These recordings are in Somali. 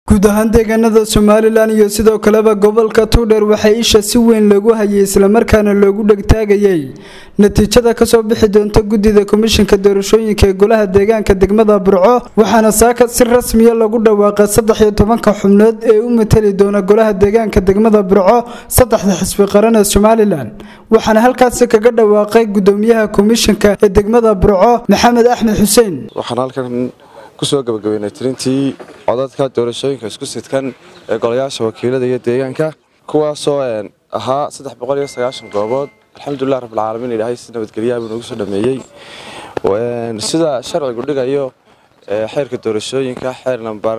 guud ahaan deegaanada somalilan iyo sidoo kaleba gobolka tuudheer waxaa isha si weyn loogu hayay islamarkaana loogu dhegtaagayay natiijada kasoo bixi doonta guddida komishinka doorashooyinka ee golaha deegaanka degmada burco waxaana saaka si rasmiya lagu dhawaaqay saddex iyo tobanka xubnood ee u matali doona golaha deegaanka degmada burco saddexda xisbi qaran ee somalilan waxaana halkaasi kaga dhawaaqay gudoomiyaha komishinka ee degmada burco maxamed axmed xuseen waxaan halkan kusoo gabagabeynay tirintii codadka doorashooyinka isku sidkan ee golayaasha wakiilada iyo deegaanka kuwaasoo ahaa saddex boqol iyo sagaashan goobood alxamdulilah rabbilcaalamiin ilaahay si nabadgelyaha buu noogu soo dhameeyey sida sharcigu dhigayo xeerka doorashooyinka xeer namber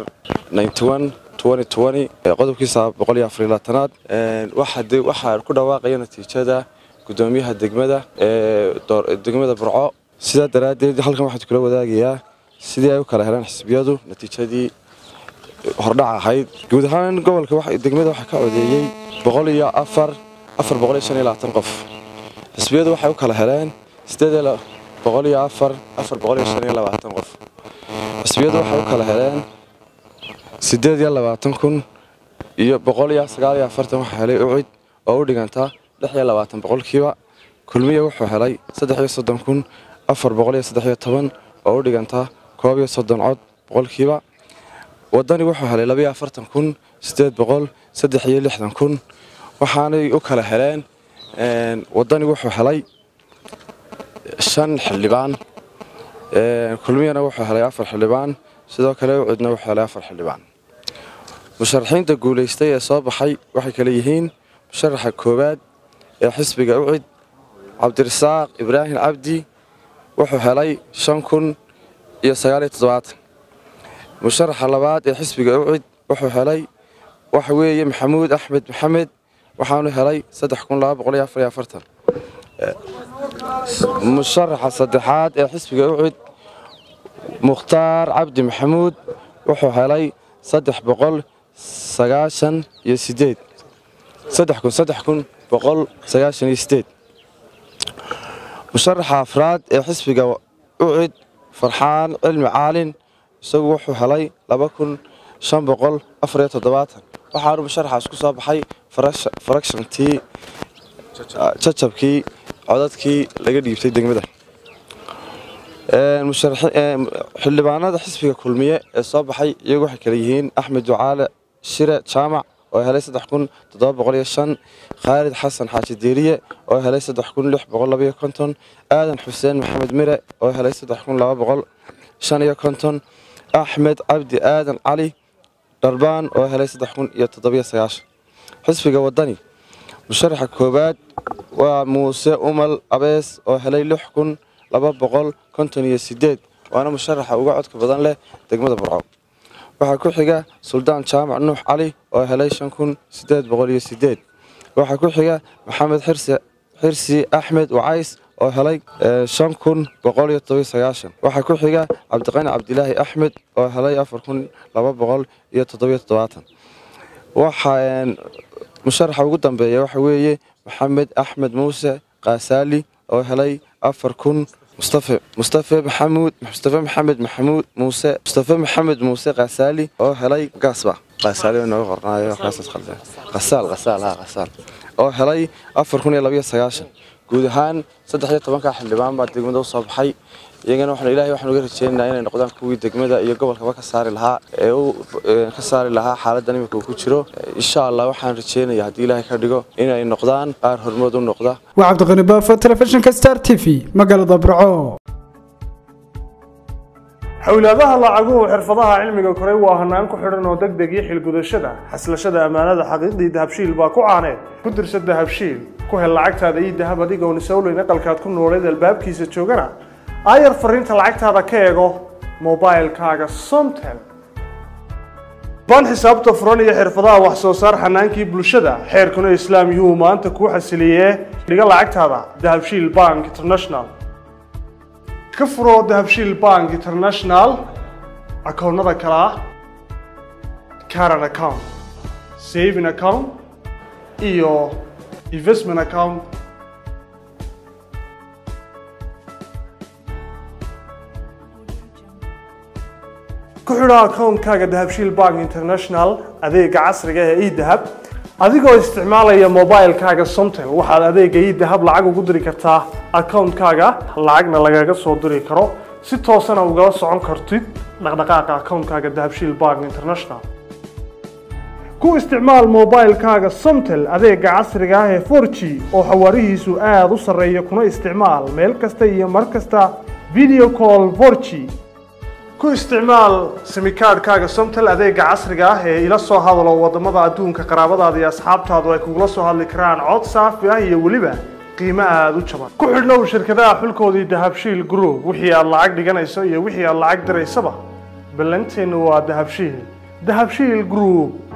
qodobkiisa boqol iyo afar iyo labaatanaad waxaa ku dhawaaqaya natiijada gudoomiyaha degmada ee degmada burco sidaa daraaddeed halkan waxaan kula wadaagayaa sidii ay u kala heleen xisbiyadu natiijadii hordhac ahayd guud ahaan gobolka degmada waxaa ka codeeyey boqol iyo afar afar boqol iyo shan iyo labaatan qof xisbiyadu waxay u kala heleen sideed boqol iyo afar afar boqol iyo shan iyo labaatan qof xisbiyadu waxay u kala heleen sideed iyo labaatan kun iyo boqol iyo sagaal iyo afartan waxaa helay ucid oo u dhiganta lix iyo labaatan boqolkiiba kulmiya wuxuu helay saddex iyo soddon kun afar boqol iyo saddex iyo toban oo u dhiganta koob iyo soddon cod boqolkiiba wadani wuxuu helay labaiyo afartan kun sideed boqol saddex iyo lixdan kun waxaanay u kala heleen wadani wuxuu helay shan xildhibaan kulmiyana wuxuu helay afar xildhibaan sidoo kale ucidna wuxuu helay afar xildhibaan musharaxiinta guulaystay ee soo baxay waxay kale yihiin musharaxa koowaad ee xisbiga ucid cabdirasaaq ibraahim cabdi wuxuu helay shan kun iyo sagaaliyo toddobaatan musharaxa labaad ee xisbiga ucid wuxuu helay waxa weeye maxamuud axmed maxamed waxaanu helay saddex kun laba boqol iyo afar iyo afartan musharaxa saddexaad ee xisbiga ucid mukhtaar cabdi maxamuud wuxuu helay saddex boqol sagaashan iyo sideed saddex kun saddex kun boqol sagaashan iyo sideed musharaxa afraad ee xisbiga ucid farxaan cilmi caalin isagu wuxuu helay laba kun shan boqol afar iyo toddobaatan waxaanu musharaxaas ku soo baxay farakshantii jajabkii codadkii laga dhiibtay degmada xildhibaanada xisbiga kulmiye ee soo baxay iyagu waxay kale yihiin axmed ducaale shire jaamac oo helay saddex kun toddoba boqol iyo shan khaalid xasan xaaji diiriye oo helay saddex kun lix boqol labaiyo konton aadan xuseen maxamed mire oo helay saddex kun laba boqol shan iyo konton axmed cabdi aadan cali dharbaan oo helay saddex kun iyo toddobiyo sagaashan xisbiga wadani musharaxa koowaad waa muuse umal abees oo helay lix kun laba boqol konton iyo sideed waana musharaxa uga codka badan leh degmada burco waxaa ku xiga suldaan jaamac nuux cali oo helay shan kun sideed boqol iyo sideed waxaa ku xiga maxamed xirsi axmed wacays oo helay shan kun boqol iyo todobiyo sagaashan waxaa ku xiga cabdiqani cabdilaahi axmed oo helay afar kun laba boqol iyo toddobiyo toddobaatan waxaa musharaxa ugu dambeeya waxa weeye maxamed axmed muuse kaasaali oo helay afar kun mustafe mustafe maxamuud mustafe maxamed maxamuud muuse mustafe maxamed muuse kaasaali oo helay gaasba kaasaali oo nooga qornaayo kaasaas khaldan qasaal qasaal ha qasaal oo helay afar kun iyo labayo sagaashan guud ahaan saddex iyo tobanka xildhibaan baa degmada u soo baxay iyagana waxaan ilaahay waxaan uga rajeynaynaa inay noqdaan kuwii degmada iyo gobolkaba ka saari lahaa ee uu ka saari lahaa xaaladdan imika uu ku jiro insha allah waxaan rajeynayaa haddii ilaahay ka dhigo inay noqdaan qaar hormood u noqda waa cabdiqani baafo telefishinka star t v magaalada burco xowlaadaha lacaguhu xirfadaha cilmiga koray waa hanaan ku xidhan oo deg deg iyo xilgudashada xaslashada ammaanada xaqiiqdii dahabshiil baa ku caaneed ku dirsa dahabshiil ku hel lacagtaada iyo dahab adigoon isowleyn aqalkaad ku nooleed albaabkiisa joogana aayar fariinta lacagtaada ka eego mobailkaaga somtel baan xisaabta furan iyo xirfadaha wax soo saar xanaankii bulshada xeerkuna islaam yuhuu maanta kuu xasiliyee dhiga lacagtaada dahabshiil bank international ka furo dahabshiil bank international akoonnada kale ah caran account saving account iyo investment account ku xidho akoonkaaga dahabshiil bank international adeega casriga ee edahab adigoo isticmaalaya mobilekaaga somtel waxaad adeega edahab lacag ugu diri kartaa akoonkaaga lacagna lagaga soo diri karo si toosana ugala socon kartid dhaqdhaqaaqa akoonkaaga dahabshiil bank international ku isticmaal mobilekaaga somtel adeega casriga ah ee 4g oo xawaarihiisu aada u sarreeya kuna isticmaal meel kasta iyo mar kasta video call 4g ku isticmaal simikaadhkaaga somtel adeega casriga ah ee ila soo hadalo wadamada adduunka qaraabadaada iyo asxaabtaadu ay kugula soo hadli karaan cod saafi ah iyo weliba qiimo aada u jaban ku xidhnow shirkadaha xulkoodii dahabshiil group wixii aad lacag dhiganayso iyo wixii aad lacag diraysaba ballanteennu waa dahabshiil dahabshiil group